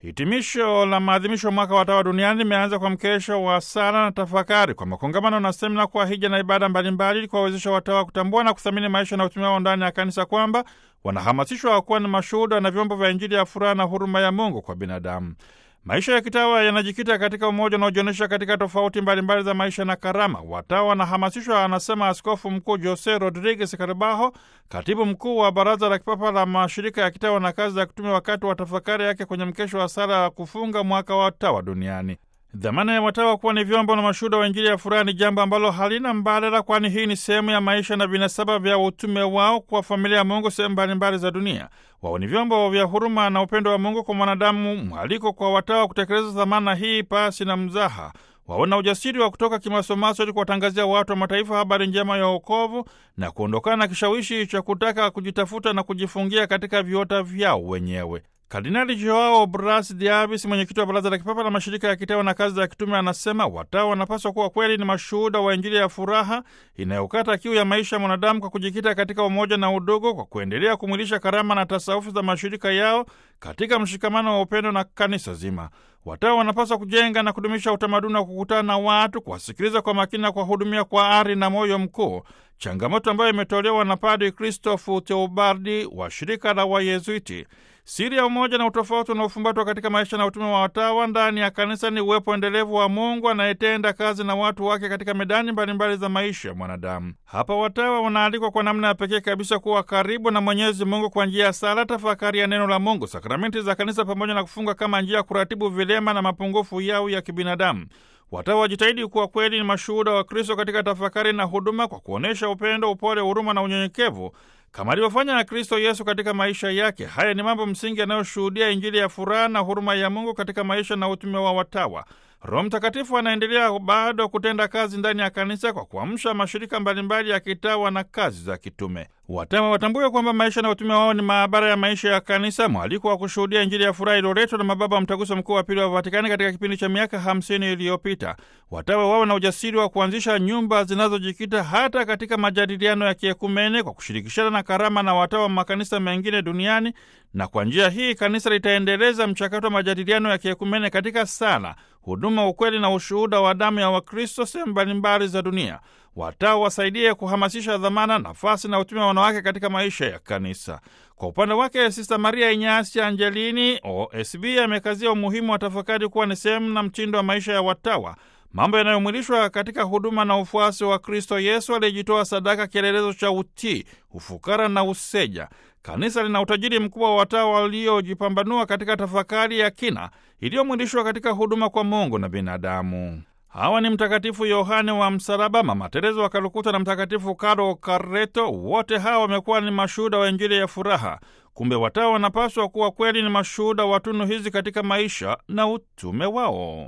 Hitimisho la maadhimisho mwaka wa watawa duniani limeanza kwa mkesha wa sala na tafakari kwa makongamano na semina kwa hija na ibada mbalimbali ili kuwawezesha watawa kutambua na kuthamini maisha na utume wao ndani ya kanisa, kwamba wanahamasishwa kuwa ni mashuhuda na vyombo vya Injili ya furaha na huruma ya Mungu kwa binadamu. Maisha ya kitawa yanajikita katika umoja unaojionyesha katika tofauti mbalimbali za maisha na karama. Watawa wanahamasishwa, anasema Askofu Mkuu Jose Rodriguez Carbajo, katibu mkuu wa Baraza la Kipapa la Mashirika ya Kitawa na Kazi za Kitume, wakati wa tafakari yake kwenye mkesho wa sala ya kufunga mwaka wa watawa duniani. Dhamana ya watawa kuwa ni vyombo na mashuhuda wa Injili ya furaha ni jambo ambalo halina mbadala, kwani hii ni sehemu ya maisha na vinasaba vya utume wao kwa familia ya Mungu sehemu mbalimbali za dunia. Wao ni vyombo vya huruma na upendo wa Mungu kwa mwanadamu. Mwaliko kwa watawa kutekeleza dhamana hii pasi na mzaha waona ujasiri wa kutoka kimasomaso ili kuwatangazia watu wa mataifa habari njema ya wokovu na kuondokana na kishawishi cha kutaka kujitafuta na kujifungia katika viota vyao wenyewe. Kardinali Joao Bras Diabis, mwenyekiti wa Baraza la Kipapa la Mashirika ya Kitawa na Kazi za Kitume, anasema watawa wanapaswa kuwa kweli ni mashuhuda wa Injili ya furaha inayokata kiu ya maisha ya mwanadamu kwa kujikita katika umoja na udugu, kwa kuendelea kumwilisha karama na tasawufi za mashirika yao katika mshikamano wa upendo na kanisa zima. Watawa wanapaswa kujenga na kudumisha utamaduni wa kukutana na watu, kuwasikiliza kwa makini na kuwahudumia kwa ari na moyo mkuu, changamoto ambayo imetolewa na Padri Christophe Teobardi wa shirika la Wayezuiti. Siri ya umoja na utofauti unaofumbatwa katika maisha na utume wa watawa ndani ya kanisa ni uwepo endelevu wa Mungu anayetenda kazi na watu wake katika medani mbalimbali za maisha ya mwanadamu. Hapa watawa wanaalikwa kwa namna ya pekee kabisa kuwa karibu na Mwenyezi Mungu kwa njia ya sala, tafakari ya neno la Mungu, sakramenti za kanisa, pamoja na kufunga kama njia ya kuratibu vilema na mapungufu yao ya kibinadamu. Watawa wajitahidi kuwa kweli ni mashuhuda wa Kristo katika tafakari na huduma, kwa kuonyesha upendo, upole, huruma na unyenyekevu kama alivyofanya na Kristo Yesu katika maisha yake. Haya ni mambo msingi yanayoshuhudia Injili ya furaha na huruma ya Mungu katika maisha na utume wa watawa. Roho Mtakatifu anaendelea bado kutenda kazi ndani ya kanisa kwa kuamsha mashirika mbalimbali ya kitawa na kazi za kitume. Watawa watambue kwamba maisha na utume wao ni maabara ya maisha ya kanisa, mwaliko wa kushuhudia Injili ya furaha iliyoletwa na mababa wa Mtaguso Mkuu wa Pili wa Vatikani katika kipindi cha miaka hamsini iliyopita. Watawa wao na ujasiri wa kuanzisha nyumba zinazojikita hata katika majadiliano ya kiekumene kwa kushirikishana na karama na watawa wa makanisa mengine duniani, na kwa njia hii kanisa litaendeleza mchakato wa majadiliano ya kiekumene katika sala, huduma, ukweli na ushuhuda wa damu ya Wakristo sehemu mbalimbali za dunia. Watawa wasaidie kuhamasisha dhamana, nafasi na utume wa wanawake katika maisha ya kanisa. Kwa upande wake, Sista Maria Inyasi Angelini OSB amekazia umuhimu wa tafakari kuwa ni sehemu na mtindo wa maisha ya watawa, mambo yanayomwilishwa katika huduma na ufuasi wa Kristo Yesu aliyejitoa sadaka, kielelezo cha utii, ufukara na useja. Kanisa lina utajiri mkubwa wa watawa waliojipambanua katika tafakari ya kina iliyomwilishwa katika huduma kwa Mungu na binadamu. Hawa ni Mtakatifu Yohane wa Msalaba, Mama Tereza wa Kalkuta na Mtakatifu Karo Kareto. Wote hawa wamekuwa ni mashuhuda wa Injili ya furaha. Kumbe watawa wanapaswa kuwa kweli ni mashuhuda wa tunu hizi katika maisha na utume wao.